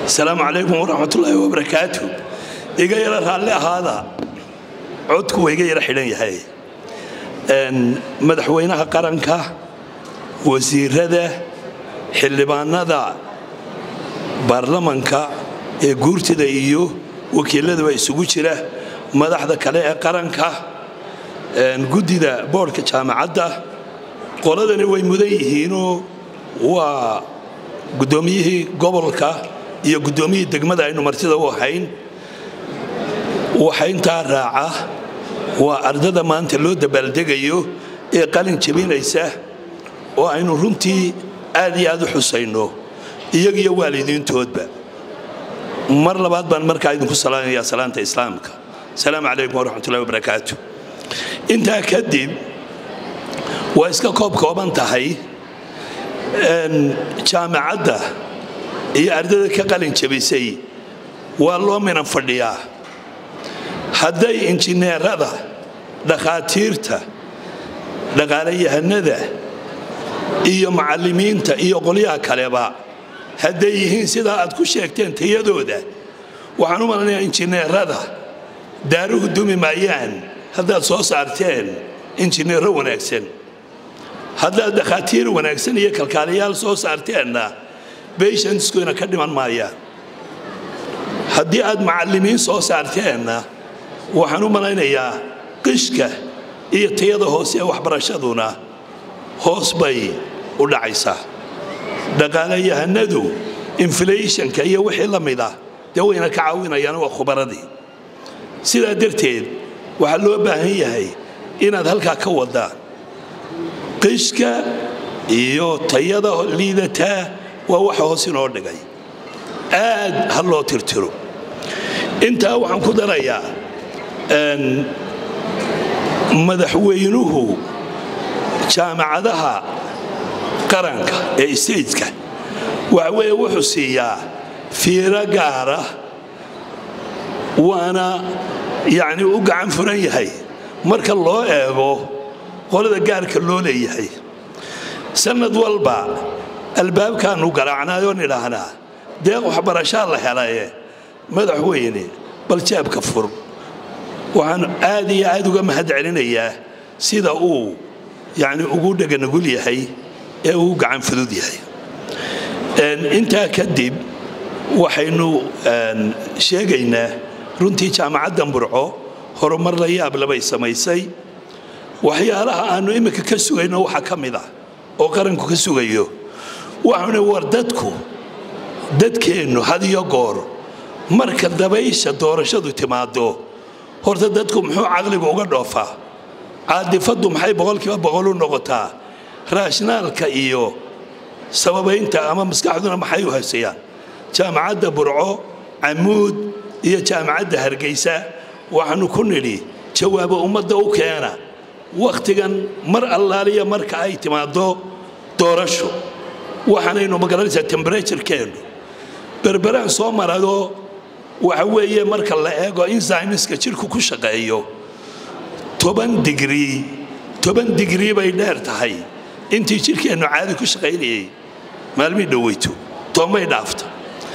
asalaamu calaykum waraxmatullaahi wabarakaatu iga yara raalli ahaada codku waa iga yara xidhan yahay madaxweynaha qaranka wasiirada xildhibaanada baarlamanka ee guurtida iyo wakiiladaba isugu jira madaxda kale ee qaranka guddida boodhka jaamacadda qoladani way mudan yihiinoo waa guddoomiyihii gobolka iyo guddoomiyihii degmada aynu martida u ahayn waxa intaa raaca waa ardada maanta loo dabaaldegayo ee qalin jabinaysa oo aynu runtii aad iyo aad u xusayno iyagiyo waalidiintoodba mar labaad baan markaa idinku salaamayaa salaanta islaamka asalaamu calaykum waraxmatullahi wabarakaatu intaa kadib waa iska koob kooban tahay jaamacadda iyo ardada ka qalin jabisay waa loo minan fadhiyaa hadday injineerada dhakhaatiirta dhaqaalayahanada iyo macallimiinta iyo qolyaha kaleba hadday yihiin sidaa aad ku sheegteen tayadooda waxaan u malanayaa injineerada daaruhu dumi maayaan haddaad soo saarteen injineero wanaagsan haddaad dhakhaatiir wanaagsan iyo kalkaaliyaal soo saarteenna bayshanskuna ka dhiman maayaan haddii aad macallimiin soo saarteenna waxaan u malaynayaa qishka iyo tayada hoose ee waxbarashaduna hoos bay u dhacaysaa dhaqaalayahanadu inflationka iyo wixii la mida dee wayna ka caawinayaan waa khubaradii sidaa darteed waxaa loo baahan yahay inaad halkaa ka wadaan qishka iyo tayada liidataa waa waxa hoos inoo dhigay aad ha loo tirtiro intaa waxaan ku darayaa madaxweynuhu jaamacadaha qaranka ee stageka waxa weeye wuxuu siiyaa fiiro gaara waana yacni u gacan furan yahay marka loo eego qolada gaarka loo leeyahay sannad walba albaabkaannu garaacnaayoo nidhaahnaa deeq waxbarashaa la helaye madaxweyne bal jaabka fur waxaan aad iyo aad uga mahad celinayaa sida uu yacni ugu dheganugul yahay ee uu gacan fudud yahay intaa kadib waxaynu sheegaynaa runtii jaamacaddan burco horumar la yaab labay samaysay waxyaalaha aannu imminka ka sugayno waxaa ka mid ah oo qaranku ka sugayo waxaanu war dadku dadkeennu had iyo goor marka dabaysha doorashadu timaado horta dadku muxuu caqligu uga dhoofaa caadifaddu maxay boqolkiiba boqol u noqotaa raashnaalka iyo sababaynta ama maskaxduna maxay u haysayaan jaamacadda burco camuud iyo jaamacadda hargeysa waxaanu ku nidhi jawaabo ummadda u keena wakhtigan mar allaaliya marka ay timaado doorasho waxaanaynu magaranaysaa temberaturekeennu berberaan soo marado waxa weeye marka la eego inzymiska jidhku ku shaqeeyo toban digrii toban digrii bay dheer tahay intii jidhkeennu caadi ku shaqaynayay maalmii dhoweyto toomay dhaafta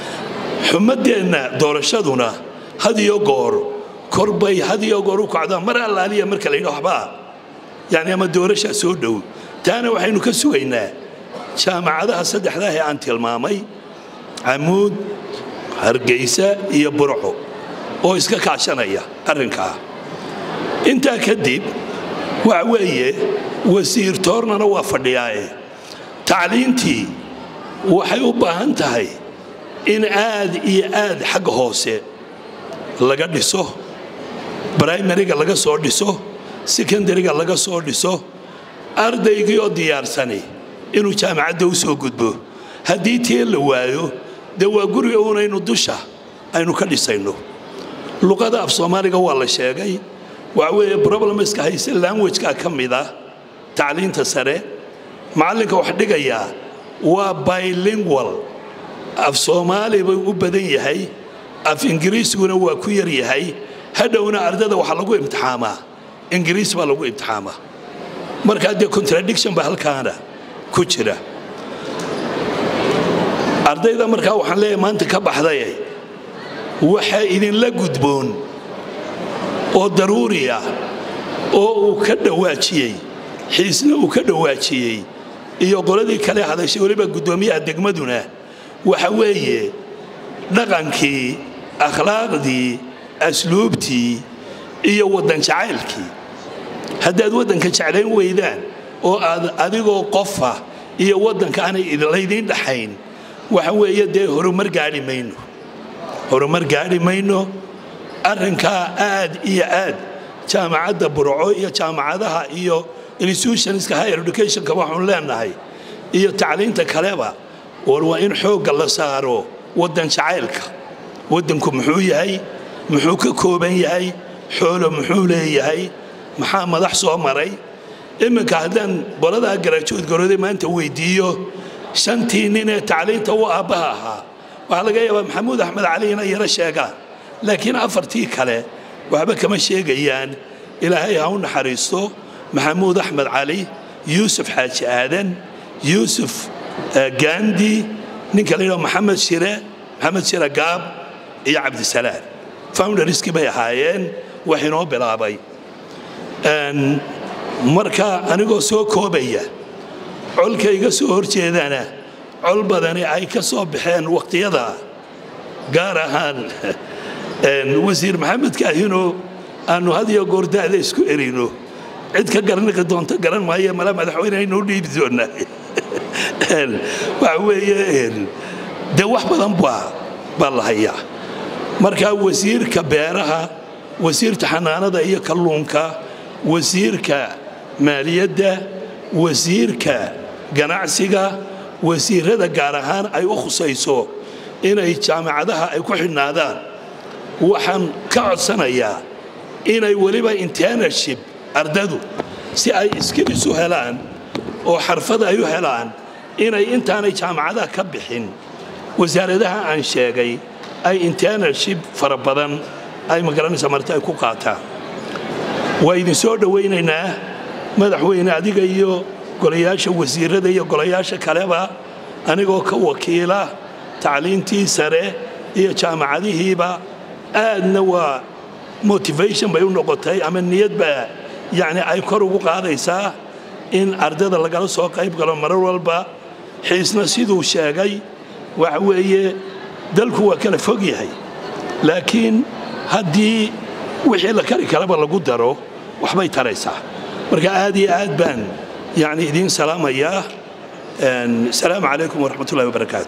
xumaddeenna doorashaduna had iyo goor korbay had iyo goor u kacdaa mar allaaliya marka la yidhi waxbaa yacni ama doorashaa soo dhow taana waxaynu ka sugaynaa jaamacadaha saddexdaah ee aan tilmaamay camuud hargeysa iyo burco oo iska kaashanaya arrinkaa intaa kadib waxa weeye wasiir toornana waa fadhiyaaye tacliintii waxay u baahan tahay in aad iyo aad xagga hoose laga dhiso brimariga laga soo dhiso sekondariga laga soo dhiso ardaygii oo diyaarsani inuu jaamacadda u soo gudbo haddii tii la waayo dee waa guriga uunaynu dusha aynu ka dhisayno luqada af soomaaliga waa la sheegay waxa weeye problemska hayse languageka ka mida tacliinta sare macallinka wax dhigayaa waa bilingual af soomaali buu u badan yahay af ingiriisiguna waa ku yar yahay hadhowna ardada waxaa lagu imtixaamaa ingiriis baa lagu imtixaamaa markaa dee contradiction ba halkaana ku jira ardayda markaa waxaan leeyahay maanta ka baxdaye waxaa idinla gudboon oo daruuri ah oo uu ka dhawaajiyey xiisna uu ka dhawaajiyey iyo qoladii kale hadashay weliba guddoomiyaha degmaduna waxa weeye dhaqankii akhlaaqdii asluubtii iyo waddan jacaylkii haddaad waddanka jeclayn weydaan oo aad adigoo qofa iyo waddanka aanay laydiin dhaxayn waxa weeye dee horumar gaadhi mayno horumar gaadhi mayno arrinkaa aad iyo aad jaamacadda burco iyo jaamacadaha iyo institutionska higher educationka waxaanu leenahay iyo tacliinta kaleba war waa in xoogga la saaro waddan jacaylka waddanku muxuu yahay muxuu ka kooban yahay xoolo muxuu leeyahay maxaa madax soo maray iminka haddaan qoladaa garaajood garooday maanta weydiiyo shantii nin ee tacliinta u aabbaha ahaa waxaa laga yaabaa maxamuud axmed cali inay yaro sheegaan laakiin afartii kale waxba kama sheegayaan ilaahay ha u naxariisto maxamuud axmed cali yuusuf xaaji aadan yuusuf gandi ninka la yidhaho maxamed shire maxamed shire gaab iyo cabdisalaan founderskii bay ahaayeen wax inoo bilaabay marka anigoo soo koobaya colka iga soo horjeedana col badani ay ka soo baxeen waqtiyada gaar ahaan wasiir maxamed kaahino aanu had iyo goor da'da isku erino cid ka garaniqi doonta garan maayo mala madaxweyne aynuu dhiibi doonaa waxa weeye dee wax badan baa baa la hayaa marka wasiirka beeraha wasiirka xanaanada iyo kalluunka wasiirka maaliyadda wasiirka ganacsiga wasiirada gaar ahaan ay u khusayso inay jaamacadaha ay ku xidhnaadaan waxaan ka codsanayaa inay weliba internaship ardadu si ay iskilis u helaan oo xarfad ay u helaan inay intaanay jaamacadaha ka bixin wasaaradaha aan sheegay ay internaship fara badan ay magaranaysa marta ay ku qaataan waa idin soo dhowaynaynaa madaxweyne adiga iyo golayaasha wasiirada iyo golayaasha kaleba anigoo ka wakiila tacliintii sare iyo jaamacadihiiba aadna waa motivation bay u noqotay ama niyadba yacni ay kor ugu qaadaysaa in ardada lagala soo qayb galo marar walba xiisna siduu sheegay waxa weeye dalku waa kala fog yahay laakiin haddii wixii la kari karaba lagu daro waxbay taraysaa marka aad iyo aad baan yani idiin salaamayaa asalaamu calaykum waraxmat ullahi wabarakaatu